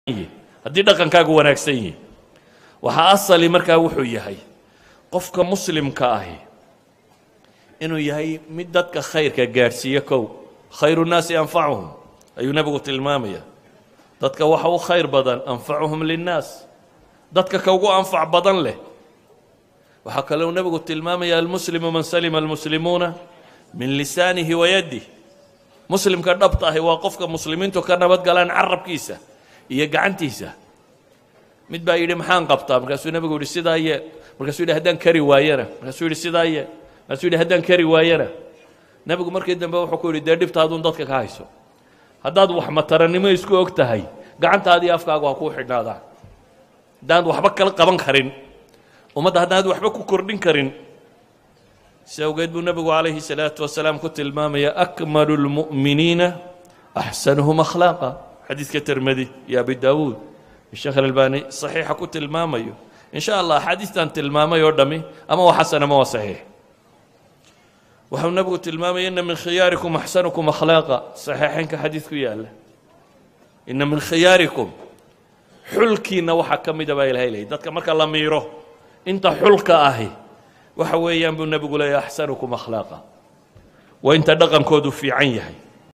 yihi haddii dhaqankaagu wanaagsan yihi waxaa asali markaa wuxuu yahay qofka muslimka ahi inuu yahay mid dadka khayrka gaadhsiiyo kow khayru nnaasi anfacuhum ayuu nebigu tilmaamaya dadka waxa u khayr badan anfacuhum linnaas dadka ka ugu anfac badan leh waxaa kaleu nebigu tilmaamaya almuslimu man salima almuslimuuna min lisaanihi wa yaddih muslimka dhabta ahi waa qofka muslimiintu ka nabad galaan carabkiisa iyo gacantiisa mid baa yidhi maxaan qabtaa markaasuu nebigu yidhi sidaa yeel markaasuu yidhi haddaan kari waayana markaasuu yidhi sidaa yeel markaasuu yidhi haddaan kari waayana nebigu markii dambe wuxuu ku yidhi dee dhibtaaduun dadka ka hayso haddaad wax matarannimo isku og tahay gacantaadii afkaagu ha kuu xidhnaadaan haddaanad waxba kala qaban karin ummadda haddaanad waxba ku kordhin karin si awgeed buu nebigu calayhi salaatu wasalaam ku tilmaamaya akmalu lmu'miniina axsanuhum akhlaaqa xadiidka termedi iyo abi daawuud sheekh alalbani saxiixa ku tilmaamayo in sha allah axaadiistan tilmaamay oo dhami ama waa xasan ama waa saxiix waxau nebigu tilmaamaya ina min khiyaarikum axsanukum akhlaaqa saxiixaynka xadiid ku yaalla ina min khiyaarikum xulkiinna waxaa ka mida baa ilahay leeyay dadka marka la miiro inta xulka ahi waxa weeyaan buu nebigu leeyahy axsanukum akhlaaqa waa inta dhaqankoodu fiican yahay